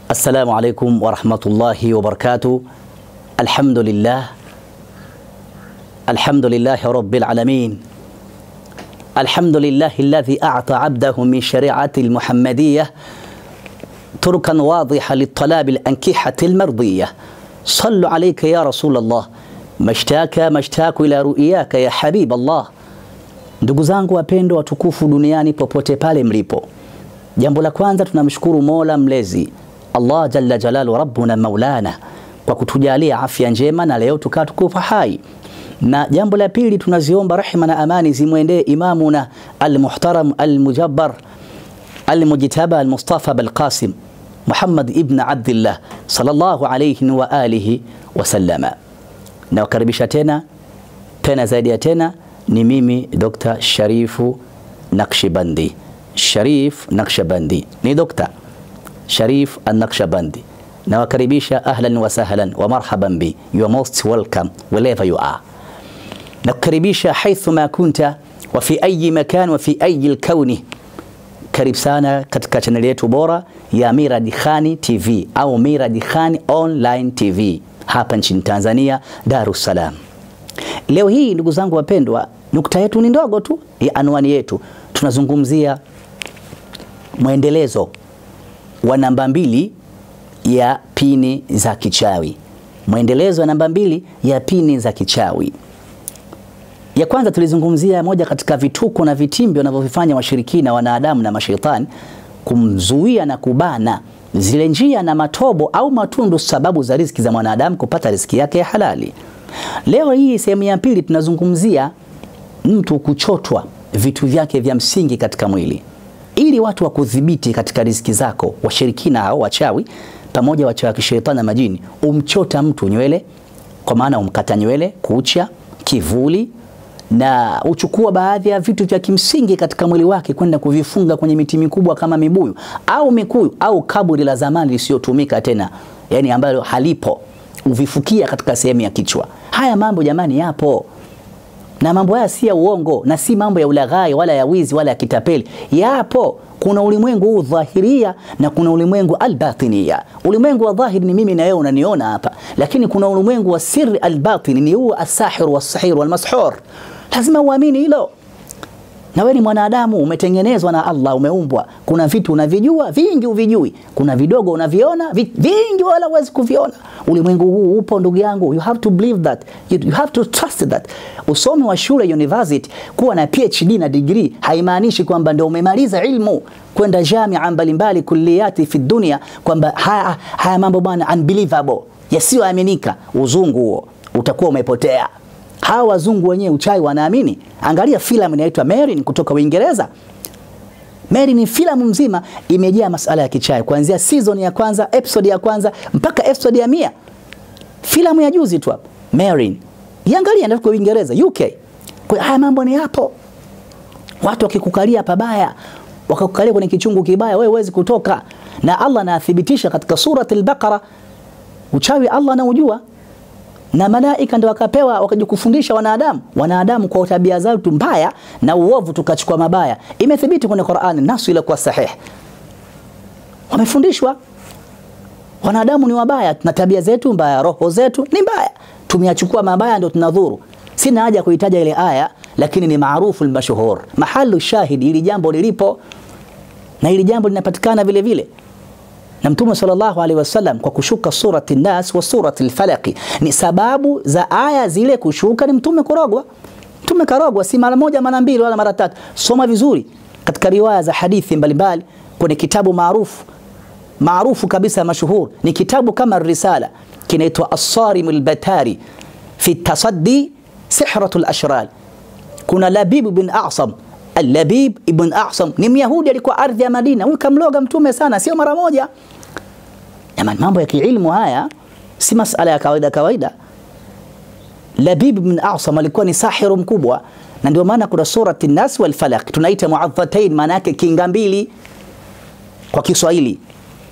Assalamu alaikum warahmatullahi wabarakatuh. Alhamdulillah, alhamdulillahi rabbil alamin, alhamdulillahi alladhi a'ta abdahu min shari'ati almuhammadiyah turkan wadiha litalabi alankihati almardiyah. Sallu alayka ya Rasulullah, mashtaka mashtaku ila ru'yaka ya habib Allah. Ndugu zangu wapendwa watukufu duniani popote pale mlipo, jambo la kwanza tunamshukuru Mola mlezi Allah jalla jalalu rabbuna maulana kwa kutujalia afya njema na leo tukaa tukufa hai. Na jambo la pili tunaziomba rehma na amani zimwendee imamuna almuhtaram almujabbar almujtaba almustafa balqasim Muhammad ibn Abdillah sallallahu alayhi wa alihi wasallama. Nawakaribisha tena tena zaidi ya tena, ni mimi Dr. Sharifu Naqshbandi. Sharif Naqshbandi ni dokta Sharif An-Naqshbandi. Nawakaribisha ahlan wa sahlan wa marhaban bi. You are most welcome wherever you are. Nakukaribisha haithu ma kunta wa fi ayi makan wa fi ayi alkauni. Karibu sana katika chaneli yetu bora ya Miradi Khani TV au Miradi Khani Online TV hapa nchini Tanzania, Dar es Salaam. Leo hii ndugu zangu wapendwa, nukta yetu ni ndogo tu ya anwani yetu, tunazungumzia mwendelezo wa namba mbili ya pini za kichawi. Mwendelezo wa namba mbili ya pini za kichawi. Ya kwanza tulizungumzia moja katika vituko na vitimbi wanavyovifanya washirikina, wanadamu na mashaitani kumzuia na kubana zile njia na matobo au matundu, sababu za riziki za mwanadamu kupata riziki yake ya halali. Leo hii sehemu ya pili tunazungumzia mtu kuchotwa vitu vyake vya msingi katika mwili ili watu wa kudhibiti katika riziki zako, washirikina hao wachawi pamoja wachawi wa kishetani na majini, umchota mtu nywele, kwa maana umkata nywele, kucha, kivuli na uchukua baadhi ya vitu vya kimsingi katika mwili wake kwenda kuvifunga kwenye miti mikubwa kama mibuyu au mikuyu au kaburi la zamani lisiyotumika tena, yani ambalo halipo, uvifukia katika sehemu ya kichwa. Haya mambo jamani, yapo na mambo haya si ya uongo na si mambo ya ulaghai wala ya wizi wala ya kitapeli. Yapo, kuna ulimwengu huu dhahiria na kuna ulimwengu albatinia. Ulimwengu wa dhahiri ni mimi na wewe unaniona hapa, lakini kuna ulimwengu wa siri albatini, ni huo asahir wasahir walmashur. Lazima uamini hilo. Na wewe ni mwanadamu, umetengenezwa na Allah, umeumbwa. Kuna vitu unavijua, vingi uvijui. Kuna vidogo unaviona, vingi wala huwezi kuviona. Ulimwengu huu upo ndugu yangu, you have to believe that, you, you have to trust that. Usome wa shule university, kuwa na PhD na degree haimaanishi kwamba ndio umemaliza ilmu kwenda jamia mbalimbali kulliyati fi dunia, kwamba haya, haya mambo bwana unbelievable, yasiyoaminika. Uzungu huo utakuwa umepotea. Hawa wazungu wenyewe uchawi wanaamini. Angalia filamu inaitwa Merlin kutoka Uingereza. Merlin ni filamu mzima imejaa masala ya kichawi kuanzia season ya kwanza, episode ya kwanza mpaka episode ya mia. Filamu ya juzi tu hapo Merlin. Iangalia ndio kwa Uingereza, UK. Kwa haya mambo ni hapo. Watu wakikukalia pabaya, wakakukalia kwenye kichungu kibaya, wewe huwezi kutoka. Na Allah anathibitisha katika surati al-Baqara uchawi Allah anaujua na malaika ndio wakapewa wakajikufundisha wanadamu. Wanadamu kwa tabia zao tu mbaya na uovu tukachukua mabaya. Imethibiti kwenye Qur'ani nasu ile kwa sahihi. Wamefundishwa wanadamu ni wabaya na tabia zetu mbaya, roho zetu ni mbaya. Tumeyachukua mabaya ndio tunadhuru. Sina haja kuitaja ile aya lakini ni maarufu al-mashhur. Mahalu shahidi ili jambo lilipo na ili jambo linapatikana vile vile na Mtume sallallahu alaihi wasallam kwa kushuka surati Nas wa surati al-Falaq ni sababu za aya zile kushuka, ni mtume kurogwa. Mtume karogwa si mara moja mara mbili wala mara tatu. Soma vizuri katika riwaya za hadithi mbalimbali kwenye kitabu maarufu maarufu kabisa mashuhur, ni kitabu kama Risala kinaitwa As-Sarim al-Batari fi tasaddi sihratul ashrar. Kuna Labib bin Asam Al-Labib ibn Asam ni Myahudi, alikuwa ardhi ya Madina. Huyu kamloga mtume sana, sio mara moja. Jamani, mambo ya kiilmu haya si masala ya kawaida kawaida. Labib ibn Asam alikuwa ni sahiru mkubwa, na ndio maana kuna surati Nas wal Falaq tunaita muadhatain, maana yake kinga mbili kwa Kiswahili.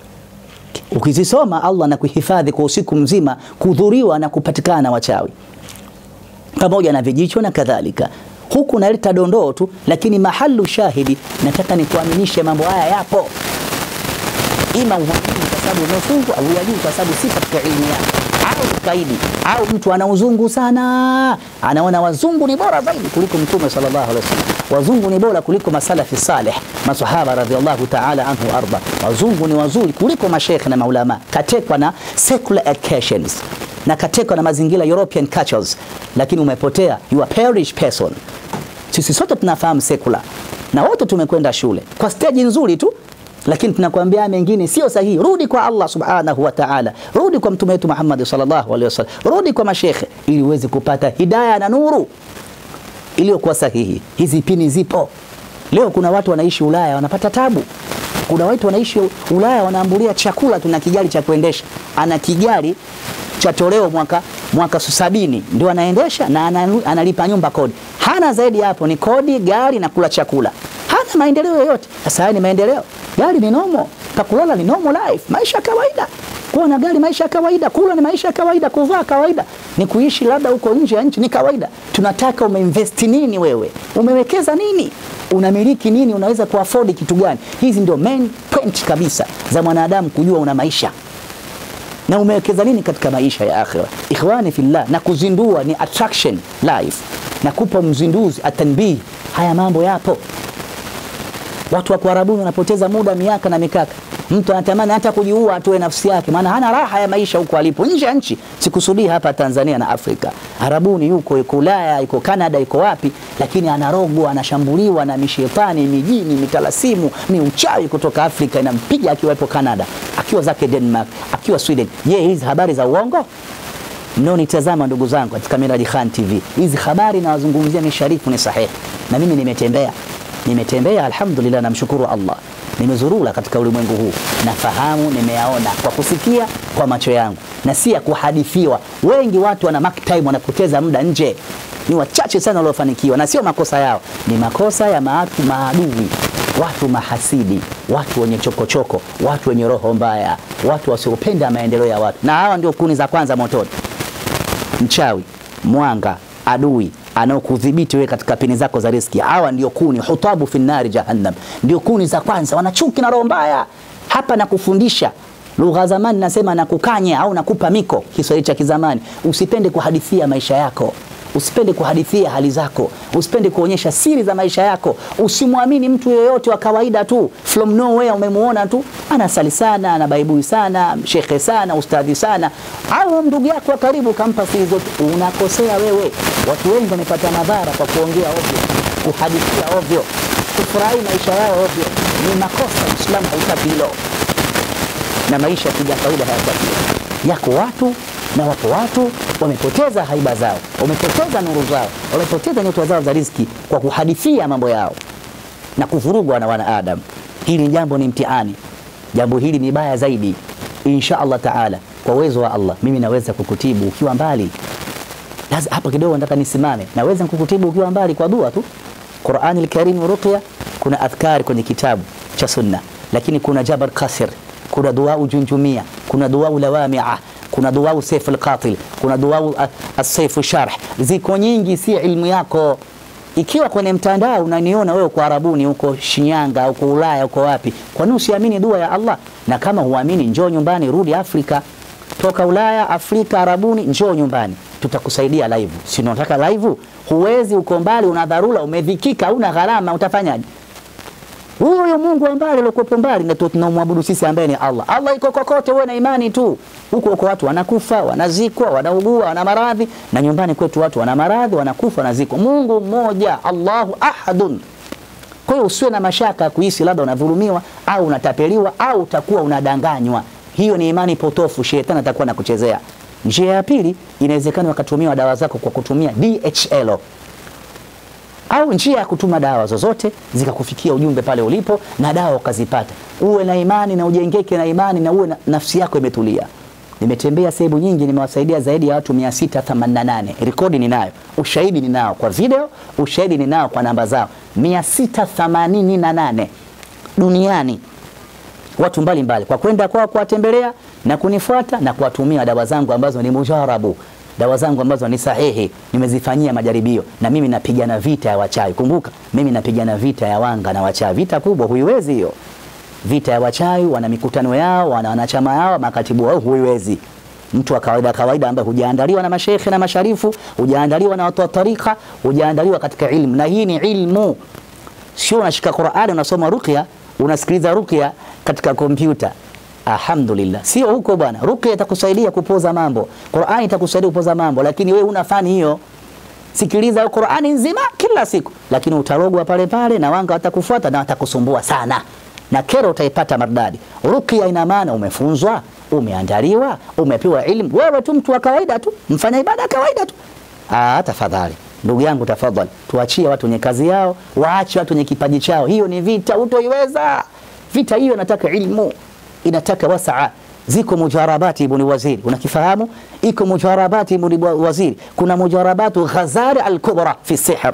Ukizisoma Allah na kuhifadhi kwa usiku mzima, kudhuriwa na kupatikana na wachawi pamoja na vijicho na kadhalika. huku naleta dondoo tu, lakini mahalu shahidi, nataka nikuaminishe mambo haya yapo. ima huamini kwa sababu umefungwa au huyajui kwa sababu si katika ilmu yako au kaidi au mtu ana uzungu sana, anaona wazungu ni bora zaidi kuliko Mtume sallallahu alaihi wasallam, wazungu ni bora kuliko masalafi saleh, masahaba radhiallahu ta'ala anhu arda, wazungu ni wazuri kuliko mashekhe na maulama. Katekwa na secular educations na katekwa na mazingira European cultures, lakini umepotea, you are perish person. Sisi sote tunafahamu secular na wote tumekwenda shule kwa stage nzuri tu lakini tunakwambia mengine sio sahihi. Rudi kwa Allah subhanahu wa ta'ala, rudi kwa mtume wetu Muhammad sallallahu alaihi wasallam, rudi kwa mashekhe ili uweze kupata hidayah na nuru iliyokuwa sahihi. Hizi pini zipo leo. Kuna watu wanaishi Ulaya wanapata tabu. Kuna watu wanaishi Ulaya wanaambulia chakula, tuna kigari cha kuendesha, ana kigari cha toleo mwaka mwaka sabini ndio anaendesha na analipa nyumba kodi, hana zaidi hapo, ni kodi, gari na kula chakula, hana maendeleo yoyote. Sasa haya ni maendeleo? Gari ni nomo, pakulala ni normal life, maisha ya kawaida. Kuwa na gari maisha ya kawaida, kula ni maisha ya kawaida, kuvaa kawaida, ni kuishi labda huko nje ya nchi ni kawaida. Tunataka umeinvest nini wewe, umewekeza nini, unamiliki nini, unaweza kuafford kitu gani? Hizi ndio main point kabisa za mwanadamu kujua una maisha na umewekeza nini katika maisha ya akhira. Ikhwani fillah, na kuzindua ni attraction life, na kupa mzinduzi atanbih. Haya mambo yapo Watu wa Kuarabuni wanapoteza muda miaka na mikaka. Mtu anatamani hata kujiua atoe nafsi yake, maana hana raha ya maisha huko alipo nje ya nchi. Sikusudii hapa Tanzania na Afrika. Arabuni yuko yuko Ulaya, yuko Canada, yuko wapi, lakini anarogwa, anashambuliwa na mishetani, mijini, mitalasimu, miuchawi kutoka Afrika inampiga akiwa yupo Canada, akiwa zake Denmark, akiwa Sweden. Je, hizi habari za uongo? Mnaonitazama ndugu zangu katika Miraji Khan TV, hizi habari nawazungumzia ni sharifu, ni sahihi, na mimi nimetembea nimetembea alhamdulillah, namshukuru Allah, nimezurula katika ulimwengu huu, nafahamu, nimeyaona kwa kusikia kwa macho yangu na si ya kuhadithiwa. Wengi watu wana mark time, wanapoteza muda nje, ni wachache sana waliofanikiwa, na sio makosa yao, ni makosa ya maatu maadui, watu mahasidi, watu wenye chokochoko choko, watu wenye roho mbaya, watu wasiopenda maendeleo ya watu, na hawa ndio kuni za kwanza motoni. Mchawi, mwanga, adui anaokudhibiti wewe katika pini zako za riski. Hawa ndio kuni hutabu fi nari jahannam, ndio kuni za kwanza. Wana chuki na roho mbaya. Hapa nakufundisha lugha zamani, nasema nakukanya au nakupa miko, Kiswahili cha kizamani. Usipende kuhadithia maisha yako, usipende kuhadithia hali zako, usipende kuonyesha siri za maisha yako. Usimwamini mtu yeyote wa kawaida tu from nowhere, umemuona tu anasali sana, ana baibui sana, shekhe sana, ustadhi sana, au ndugu yako wa karibu kampa siri zote, unakosea wewe. Watu wengi wamepata madhara kwa kuongea ovyo, kuhadithia ovyo, kufurahi maisha yao ovyo. Ni makosa, Uislamu hautaki hilo, na maisha ya kawaida hayataki. Yako watu na wapo watu wamepoteza haiba zao, wamepoteza nuru zao, wamepoteza nyota zao za riziki kwa kuhadithia mambo yao na kuvurugwa na wanaadamu. Hili jambo ni mtihani, jambo hili ni baya zaidi. Insha Allah taala, kwa uwezo wa Allah, mimi naweza kukutibu ukiwa mbali. Lazima hapa kidogo nataka nisimame, naweza kukutibu ukiwa mbali kwa dua tu. Qur'ani al-Karim ruqya, kuna adhkari kwenye kitabu cha sunna, lakini kuna jabar kasir, kuna dua junjumia, kuna dua lawamia kuna duau saif alqatil, kuna duau asaifu sharh. Ziko nyingi, si ilmu yako. Ikiwa kwenye mtandao unaniona wewe uko Arabuni, uko Shinyanga, uko Ulaya, uko wapi, kwa nini usiamini dua ya Allah? Na kama huamini, njoo nyumbani, rudi Afrika, toka Ulaya, Afrika, Arabuni, njoo nyumbani, tutakusaidia live. Si unataka live? Huwezi, uko mbali, una dharura, umedhikika, una gharama, utafanyaje? Huyo Mungu ambaye alikuwa mbali na tunamwabudu sisi ambaye ni Allah. Allah iko kokote, wewe na imani tu. Huko huko watu wanakufa, wanazikwa, wanaugua, wana maradhi na nyumbani kwetu watu wana maradhi, wanakufa, wanazikwa. Mungu mmoja, Allahu ahadun. Kwa hiyo usiwe na mashaka ya kuhisi labda unadhulumiwa au unatapeliwa au utakuwa unadanganywa. Hiyo ni imani potofu, shetani atakuwa nakuchezea. Njia ya pili, inawezekana wakatumia dawa zako kwa kutumia DHL au njia ya kutuma dawa zozote zikakufikia ujumbe pale ulipo na dawa ukazipata. Uwe na imani na ujengeke na imani na uwe na nafsi yako imetulia. Nimetembea sehemu nyingi, nimewasaidia zaidi ya watu 688. Rekodi ninayo, ushahidi ninao kwa video, ushahidi ninao kwa namba zao 688 duniani, watu mbalimbali mbali. Kwa kwenda kwao kuwatembelea na kunifuata na kuwatumia dawa zangu ambazo ni mujarabu dawa zangu ambazo ni sahihi, nimezifanyia majaribio, na mimi napigana vita ya wachawi. Kumbuka mimi napigana vita ya wanga na wachawi, vita kubwa, huiwezi hiyo vita ya wachawi, wana mikutano yao, wana wanachama yao, makatibu wao, huiwezi mtu wa kawaida kawaida ambaye hujaandaliwa na mashekhe na masharifu, hujaandaliwa na watu wa tarika, hujaandaliwa katika ilmu, na hii ni ilmu, sio unashika Qur'ani unasoma ruqya, unasikiliza ruqya katika kompyuta. Alhamdulillah, sio huko bwana. Ruqya itakusaidia kupoza mambo, Qur'ani itakusaidia kupoza mambo, lakini wewe una fani hiyo. Sikiliza Qur'ani nzima kila siku, lakini utarogwa pale pale na wanga watakufuata na watakusumbua sana, na kero utaipata maridadi. Ruqya ina maana umefunzwa, umeandaliwa, umepewa ilmu. Wewe tu mtu wa kawaida tu, mfanya ibada ya kawaida tu. Ah, tafadhali ndugu yangu, tafadhali tuachie watu wenye kazi yao, waache watu wenye kipaji chao. Hiyo ni vita, utoiweza vita hiyo. Inataka ilmu, inataka wasaa. Ziko mujarabati ibn waziri, unakifahamu? Iko mujarabati ibn waziri, kuna mujarabatu Ghazali al-Kubra fi sihr.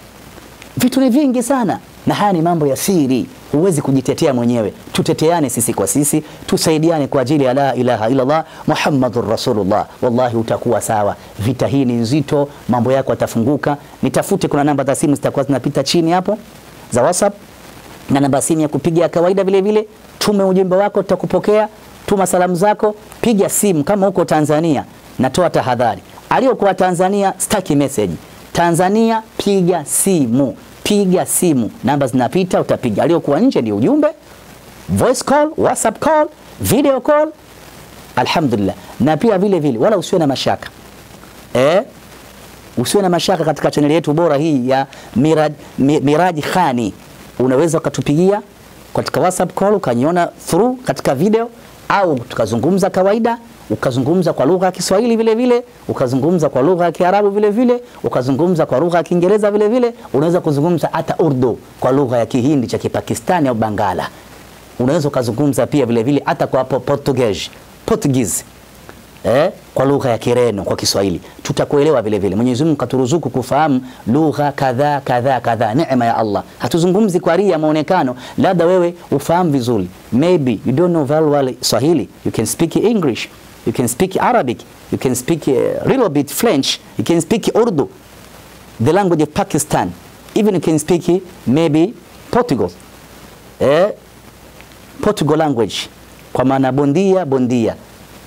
Vitu ni vingi sana, na haya ni mambo ya siri, huwezi kujitetea mwenyewe. Tuteteane sisi kwa sisi, tusaidiane kwa ajili ya la ilaha illa Allah Muhammadur Rasulullah. Wallahi utakuwa sawa. Vita hii ni nzito, mambo yako yatafunguka. Nitafute, kuna namba za simu zitakuwa zinapita chini hapo za WhatsApp na namba simu ya kupiga ya kawaida vile vile. Tume ujumbe wako, tutakupokea. Tuma salamu zako, piga simu kama uko Tanzania. Natoa tahadhari, aliyokuwa Tanzania staki message. Tanzania piga simu, piga simu, namba zinapita, utapiga. Aliyokuwa nje ndio ujumbe, voice call, whatsapp call, video call. Alhamdulillah, na pia vile vile wala usiwe na mashaka eh, usiwe na mashaka katika chaneli yetu bora hii ya Miraj, Miraji Khani, unaweza ukatupigia katika whatsapp call ukaniona through katika video au tukazungumza kawaida, ukazungumza kwa lugha ya Kiswahili vile vile, ukazungumza kwa lugha ya Kiarabu vile vile, ukazungumza kwa lugha ya Kiingereza vile vile, unaweza kuzungumza hata Urdu kwa lugha ya Kihindi cha Kipakistani au Bangala. Unaweza ukazungumza pia vile vile hata kwa Portuguese, Portuguese. Eh, kwa lugha ya Kireno kwa Kiswahili tutakuelewa vile vile. Mwenyezi Mungu katuruzuku kufahamu lugha kadhaa kadhaa kadhaa, neema ya Allah. Hatuzungumzi kwa ria maonekano, labda wewe ufahamu vizuri, maybe you don't know very well Swahili, you can speak English, you can speak Arabic, you can speak a little bit French, you can speak Urdu, the language of Pakistan, even you can speak maybe Portugal, eh, Portugal language, kwa maana bondia bondia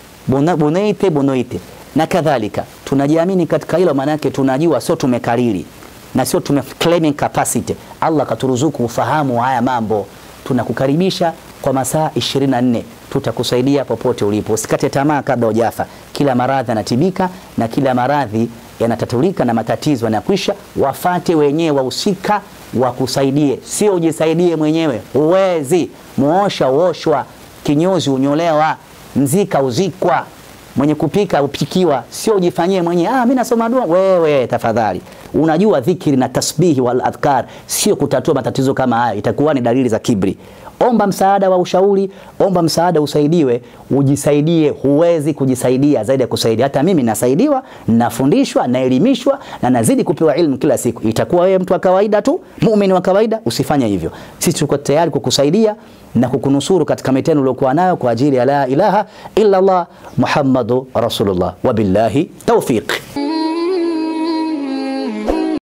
boneite bonoite na kadhalika. Tunajiamini katika hilo, maana yake tunajua, sio tumekariri na sio tume claiming capacity. Allah katuruzuku ufahamu haya mambo. Tunakukaribisha kwa masaa 24 tutakusaidia popote ulipo. Usikate tamaa kabla hujafa. Kila maradhi yanatibika na kila maradhi yanatatulika na matatizo yanakwisha. Wafate wenyewe wahusika wakusaidie, sio ujisaidie mwenyewe. Huwezi. Muosha uoshwa, kinyozi unyolewa mzika uzikwa, mwenye kupika upikiwa, sio ujifanyie mwenyewe. Ah, mimi nasoma dua. Wewe tafadhali, unajua dhikri na tasbihi wal adhkar sio kutatua matatizo kama haya, itakuwa ni dalili za kibri. Omba msaada wa ushauri, omba msaada usaidiwe, ujisaidie. Huwezi kujisaidia zaidi ya kusaidia. Hata mimi nasaidiwa, nafundishwa, naelimishwa na nazidi kupewa ilmu kila siku. Itakuwa wewe mtu wa kawaida tu, muumini wa kawaida, usifanye hivyo. Sisi tuko tayari kukusaidia na kukunusuru katika mitendo uliokuwa nayo kwa ajili ya la ilaha illa Allah Muhammadu Rasulullah. Wabillahi tawfiq.